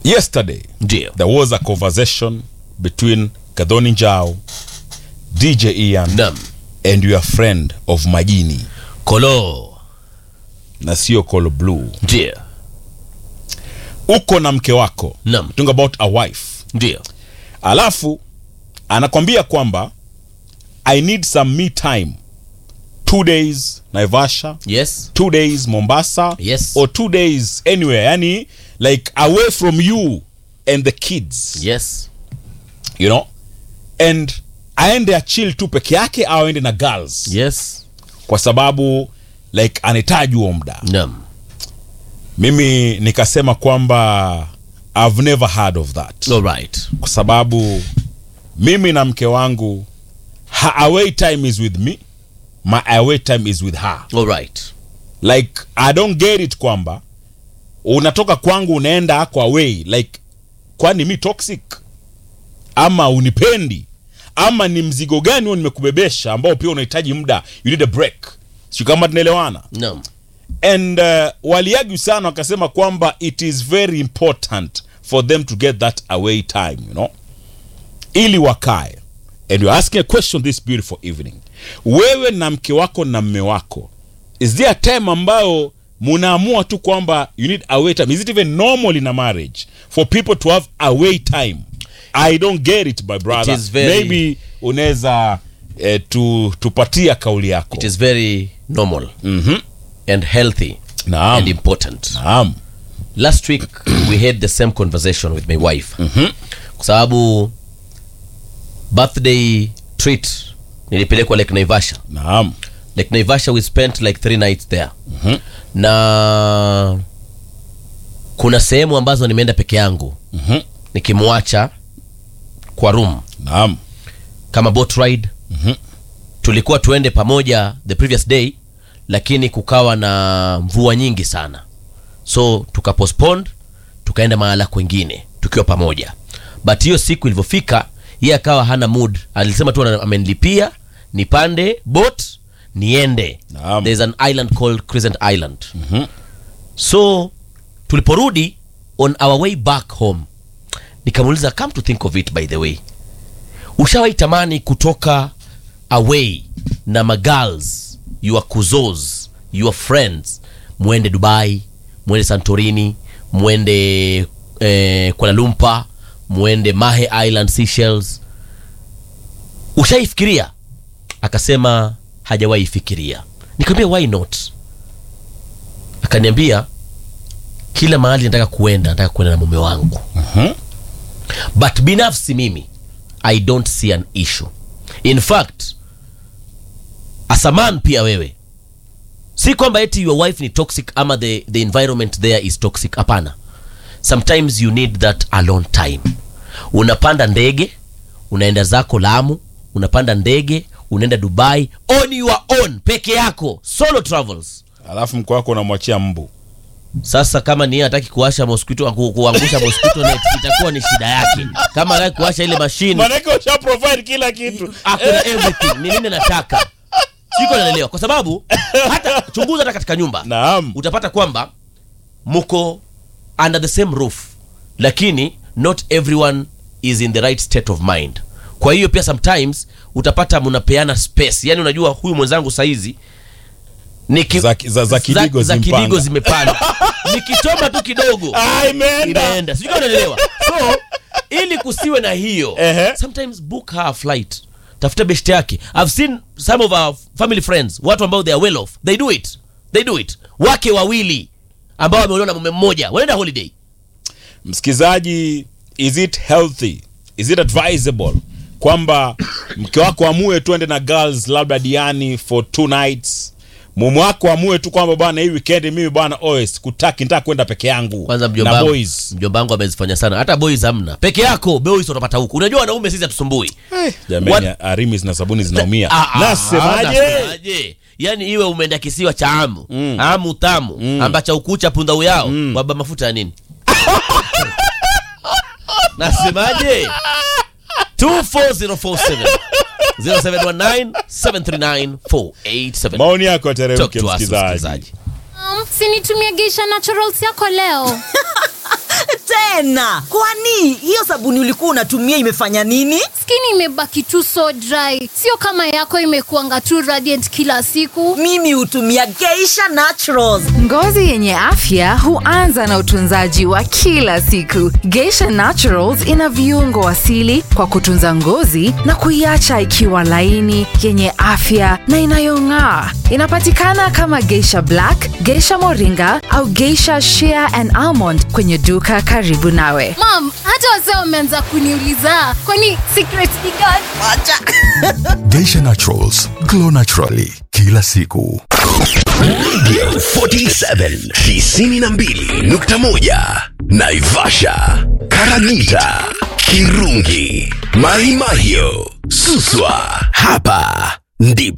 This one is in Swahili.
yesterday ndio there was a conversation between Kadhoni Njao, DJ Ian nam and your friend of Majini kolo na sio Call Blue. ndio Uko na mke wako, nam talking about a wife, ndio alafu anakwambia kwamba I need some me time, two days Naivasha, yes two days Mombasa, Yes. or two days anywhere, yani like away from you and the kids yes you know and aende achill tu peke yake au aende na girls yes kwa sababu like anahitaji huo muda nam mimi nikasema kwamba I've never heard of that all right kwa sababu mimi na mke wangu her away time is with me my away time is with her all right like i don't get it kwamba unatoka kwangu unaenda ako away like kwani mi toxic ama unipendi ama ni mzigo gani huo nimekubebesha ambao pia unahitaji muda you need a break sio kama tunaelewana nam and uh, waliagu sana wakasema kwamba it is very important for them to get that away time you know ili wakae and you're asking a question this beautiful evening wewe na mke wako na mme wako is there a time ambayo munaamua tu kwamba you need away time is it even normal in a marriage for people to have away time i don't get it my brother is very- maybe unaweza eh, tu, tupatia kauli yako it is very normal Mhm. and healthy naam and important naam last week we had the same conversation with my wife kwa sababu birthday treat nilipelekwa lake naivasha naam lake naivasha we spent like three nights there na kuna sehemu ambazo nimeenda peke yangu Mhm. nikimwacha kwa room naam kama boat ride tulikuwa tuende pamoja the previous day lakini kukawa na mvua nyingi sana so tukapostpone tukaenda mahala kwengine tukiwa pamoja but hiyo siku ilivyofika yeye akawa hana mood alisema tu ana- amenilipia nipande boat niende Naam. there's an island called crescent island so tuliporudi on our way back home nikamuuliza come to think of it by the way ushawahi tamani kutoka away na magirls your kuzos your friends mwende dubai mwende santorini mwende eh, kuala lumpur mwende mahe island Seychelles ushaifikiria akasema hajawahi fikiria nikamwambia why not akaniambia kila mahali nataka kuenda nataka kuenda na mume wangu but binafsi mimi i don't see an issue in fact as a man pia wewe si kwamba eti your wife ni toxic ama the, the environment there is toxic hapana sometimes you need that alone time unapanda ndege unaenda zako lamu unapanda ndege unaenda dubai on your own peke yako solo travels alafu mko wako unamwachia mbu sasa kama ni yeye hataki kuwasha mosquito ku, kuangusha mosquito net itakuwa ni shida yake kama hataki kuwasha ile mashine manake usha provide kila kitu akuna everything ni nini nataka siko naelewa kwa sababu hata chunguza hata katika nyumba naam utapata kwamba mko under the same roof lakini not everyone is in the right state of mind kwa hiyo pia sometimes utapata mnapeana space yani unajua huyu mwenzangu saizi niki- Za- za- za kidigo za zimpanda. kidigo zimepanda nikichoma tu kidogo ah, imeenda inaenda sijui kama unaelewa so ili kusiwe na hiyo Ehe. sometimes book her a flight tafuta best yake i've seen some of our family friends watu ambao they are well off they do it they do it wake wawili ambao wameolewa na mume mmoja wanaenda holiday msikizaji is it healthy is it advisable kwamba mke wako amue tuende na girls labda diani for two nights mume wako amue tu kwamba bwana hii weekend mimi bwana os kutaki nitaka kwenda peke yangu kwanza na mjomba boys mjomba wangu amezifanya sana hata boys hamna peke yako boys utapata huku unajua wanaume sisi hatusumbui jamani What- arimi na sabuni zinaumia Ah, ah, nasemaje nasemaje? yaani iwe umeenda kisiwa cha amu amu tamu ambacha ukucha punda uyao waba mafuta ya nini nasemaje 24047 0719739487 maoni yako Talk yateremke to us, msikilizaji msikilizaji Um, sinitumie geisha naturals yako leo tena kwani hiyo sabuni ulikuwa unatumia imefanya nini skin imebaki tu so dry sio kama yako imekuanga tu radiant kila siku mimi hutumia geisha naturals Ngozi yenye afya huanza na utunzaji wa kila siku. Geisha Naturals ina viungo asili kwa kutunza ngozi na kuiacha ikiwa laini, yenye afya na inayong'aa. Inapatikana kama Geisha Black, Geisha Moringa au Geisha Shea and Almond kwenye duka karibu nawe. mam hata wazee wameanza kuniuliza kwani secret ni gani Geisha Naturals, glow naturally kila siku. Radio 47 92.1 Naivasha, Karagita, Kirungi, Mahimahio, Suswa. Hapa ndipo